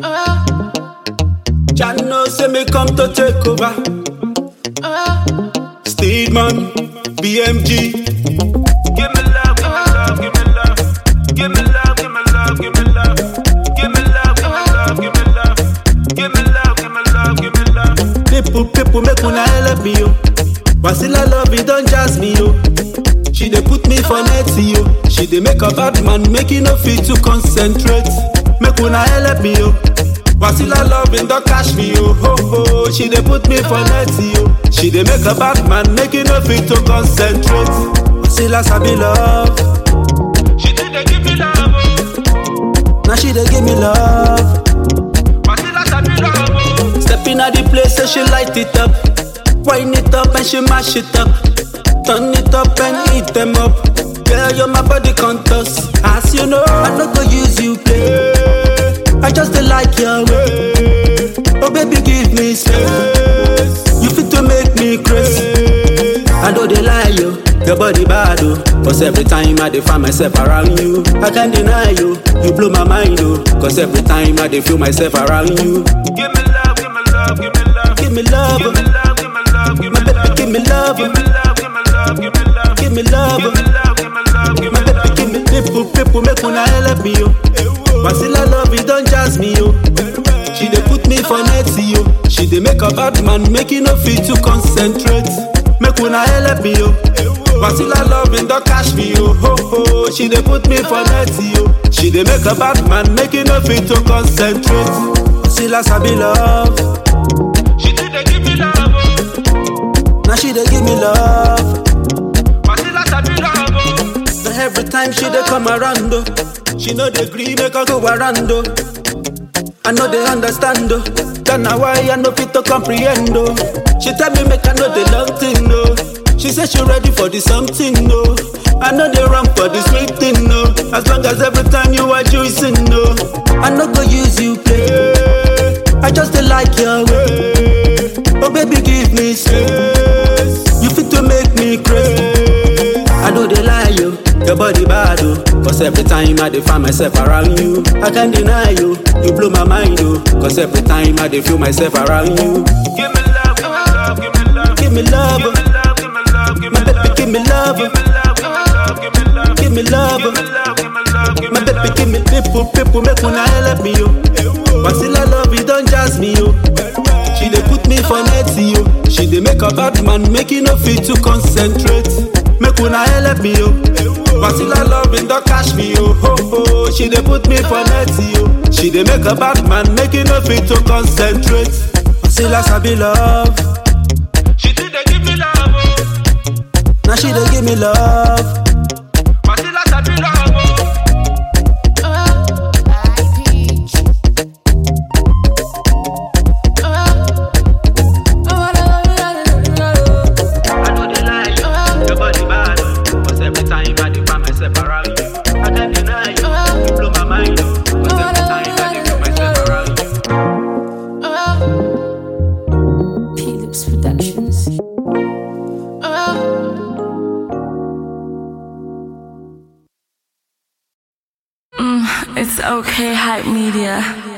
Jah know say me come to take over. Steedman, BMG. Give me love, give me love, give me love. Give me love, give me love, give me love. Give me love, give me love, give me love. Give me love, give me love, give me love. People, people make una help me yo. Wasila love it don't jazz me yo. She dey put me for net yo. She dey make a bad man make e no fit to concentrate. Make una help me yo. Wasila loving don't catch me yo. Ho ho. She dey put me for net yo. She dey make a bad man make e no fit to concentrate. Wasila sabi love. She did dey give me love. Oh. Now she dey give me love. Wasila sabi love. Oh. Step in at the place so she light it up. Wind it up and she mash it up. Turn it up and eat them up. Girl, you're my body contours. As you know, I no go use you play. I just dey like your way. Oh baby, give me space. You fit to make me crazy. I know they lie you. Your body bad oh. Cause every time I dey find myself around you I can't deny you, you blow my mind oh. Cause every time I dey feel myself around you Give me love, give me love, give me love Give me love, give me love, give me love Give me love, give me love, give me love Give me love, give me love Give me love, give me love, give me love Give me love, give me people, people make una help me yo Wasila love it don't jazz me yo She dey put me for net yo She dey make a bad man make e no fit to concentrate Make una help me yo Wasila loving don't catch me yo ho ho She dey put me for net yo She dey make a bad man make e no fit to concentrate Wasila sabi love She did dey give me love oh. Now she dey give me love Wasila sabi love oh. So every time she dey come around oh, She know dey gree make her go around oh. I know they understand though. That na why I know fit to comprehend though. She tell me make I know the long thing though. She say she ready for the something though. I know they run for the sweet thing though. As long as every time you are juicing though. I no go use you play. I just dey like your way. Oh baby give me space. You fit to make me crazy. I know they lie you. Your body bad oh. Cause every time I dey find myself around you I can't deny you, you blow my mind oh. Cause every time I dey feel myself around you Give me love, give me love, give me love Give me love, give me love, give me love Give me love, give me love Give me love, give me love Give me love, give me love Give me love, give me love My baby give me people, people make una help me yo Wasila love it don't jazz me yo She dey put me for net yo She dey make a bad man make e no fit to concentrate Make una help me yo Wasila loving don't catch me yo ho ho She dey put me for net yo She dey make a bad man make e no fit to concentrate Wasila sabi love She did dey give me love oh. Now she dey give me love Wasila sabi love oh. I know they lie you, your body bad oh. Cause every time I dey find myself around you I can't deny you, you blow my mind oh. Cause every time I dey feel myself around you Philips Productions. It's okay, hype media.